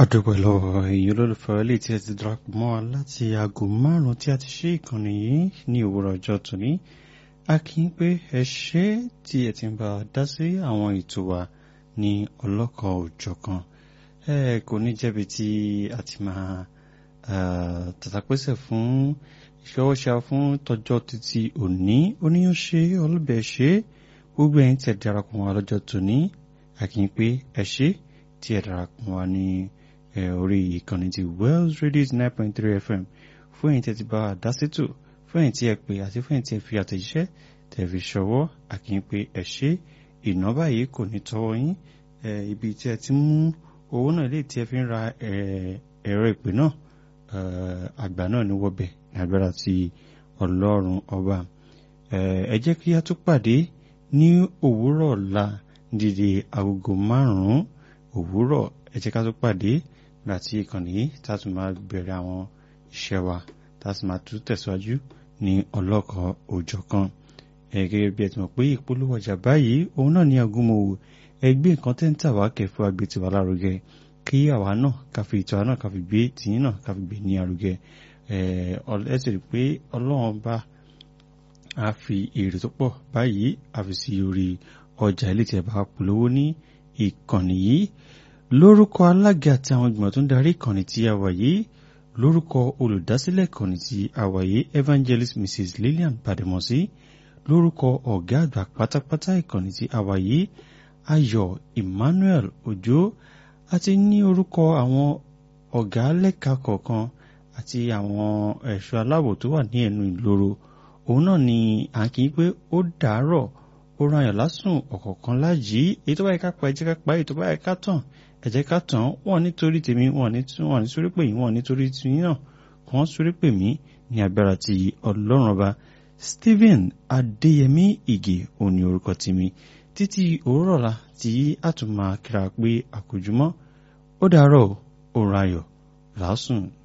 àdúpẹ́ lọ́wọ́ èyí olólùfẹ́ ilé tí ẹ ti darapọ̀ mọ́ wa láti aago márùn-ún tí a ti ṣe ìkànnì yìí ní òwúrọ̀ ọjọ́ tòní a kì í pé ẹ ṣé tí ẹ ti ń bá a dá sí àwọn ètò wa ní ọlọ́kan òjọ̀kan ẹ kò ní jẹ́bi tí a ti máa tàtàpẹ́sẹ̀ fún ìṣọwọ́ṣà fún tọjọ́ títí òní oníyànṣe ọlọ́bẹ̀ ṣe gbogbo ẹ̀yin tí ẹ darapọ̀ mọ́ wa lọ́jọ́ tòní a kì í pé ẹ ṣé tí ẹ darapọ̀ mọ́ wa ní orí ìkànnì ti Wells Radio nine point three FM fún ẹ̀yin tí ẹ ti bá wa dá sétò fún ẹ̀yin tí ẹ pè àti fún ẹ̀yin tí ẹ fi àtẹ̀jíṣẹ́ tẹ̀ fi ṣọwọ́ a kì í pé ẹ ṣé ìná báyìí kò ní tọwọ́ yín ibi tí ẹ ti mú owó náà lè tí ẹ fi ń ra ẹ̀rọ ìpè náà àgbà náà ní wọ́bẹ̀ ní agbára ti ọlọ́run ọba ẹ jẹ́ kí a tún pàdé ní òwúrọ̀ ọ̀la dídí agogo márùn-ún òwúrọ̀ ẹ jẹ́ ká tún pàdé láti ìkànnì yìí tá a tún máa bẹ̀rẹ̀ àwọn iṣẹ́ wa tá a sì máa tún tẹ̀síwájú ní ọlọ́kan òjọ̀kan gẹ́gẹ́ bí ẹ ti mọ̀ pé ìpolówó ọjà báyìí òun náà ní agúnmọ̀wò ẹgbẹ́ nǹkan tẹ́ ń tà wá kẹfọ́ agbé tiwa lárugẹ kí àwa náà ká fi ìtọ́ náà ká fi gbé tìyín náà ká fi gbé ní arugẹ ẹ sì rí i pé ọlọ́run bá a fi èrè tó pọ̀ báyìí a fi sí orí ọjà ilé tí ẹ bá polówó ní ìkànnì yìí lórúkọ alága àti àwọn ìgbìmọ̀ tó ń darí ìkànnì tí a wà yìí lórúkọ olùdásílẹ̀ ìkànnì tí a wà yìí evangelist mrs lillian bademosi lórúkọ ọ̀gá àgbà pátápátá ìkànnì tí a wà yìí ayọ̀ emmanuel ojo àti ní orúkọ àwọn ọ̀gá lẹ́ka kọ̀ọ̀kan àti àwọn ẹ̀ṣọ́ aláàbò tó wà ní ẹnu ìloro òun náà ni à ń kí pé ó dàárọ̀ ó ran àyàn lásùn ọ̀kọ̀ọ̀kan láàjì èyí tó bá yẹ ká pa ẹ jẹ́ ká pa èyí tó bá yẹ ká tàn ẹ jẹ́ ká tàn wọ́n nítorí tèmi wọ́n ní sórí pè yín wọ́n nítorí tiyín náà kàn sórí pè mí ní agbára ti ọlọ́run ọba Stephen Adéyẹmí Ìgè òní orúkọ tèmi títí òwúrọ̀ la tí a tún máa kíra pé àkójúmọ́ ó dàárọ̀ òun ayọ̀ lásùn